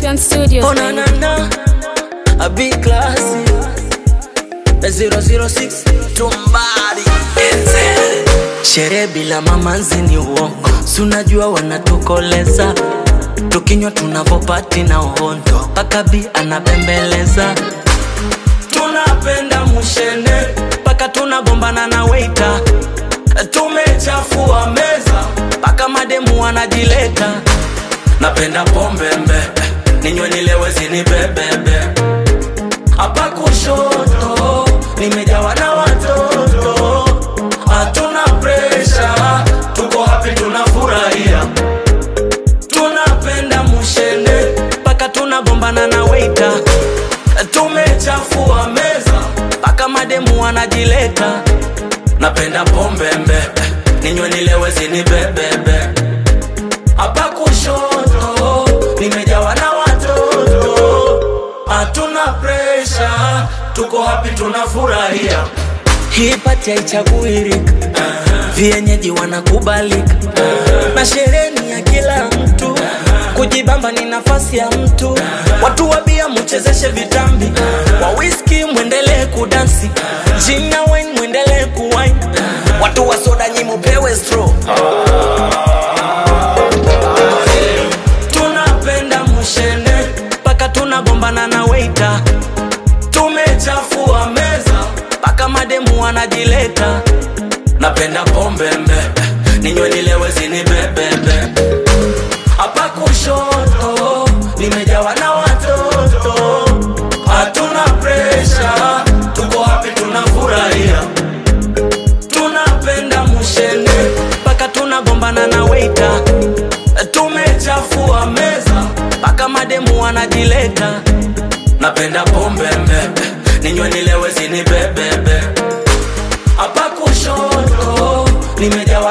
Champion Studios. Oh na na na, a big classy. The 006 tumbari. Sherehe bila mamanzi ni uongo, sunajua wanatukoleza tukinywa tunavopati na uhondo, paka bi anabembeleza. Tunapenda mushene paka tunagombana na waiter, tumechafua meza paka mademu wanajileta. Napenda pombe mbe, ninywe nilewe zinibebebe. Hapa kushoto nimejawa na watoto, hatuna presha, tuko happy, tunafurahia. Tunapenda mushene paka tunagombana na waiter, tumechafua meza paka mademu wanajileta. Napenda pombe mbe, ninywe nilewe zinibebebe hapa kushoto nimejawa na watoto, hatuna presha, tuko happy, tunafurahia. Hii pati haichaguirika, vienyeji wanakubalika, na sherehe ni ya kila mtu, kujibamba ni nafasi ya mtu. Watu wa bia muchezeshe vitambi, wa whisky mwendelee kudansi, gin na wine mwendelee kuwine, watu wa soda nyi mupewe straw. tunapenda mushene paka tunagombana na waiter, tumechafua meza paka mademu wanajileta. Napenda pombe mbe, ninywe nilewe zinibebebe. Hapa kushoto nimejawa na watoto, hatuna presha, tuko happy, tunafurahia. Tunapenda mushene paka tunagombana na waiter, tumechafua meza paka mademu wanajileta. Napenda pombe mbe, ninywe nilewe zinibebebe. Hapa kushoto nimejawa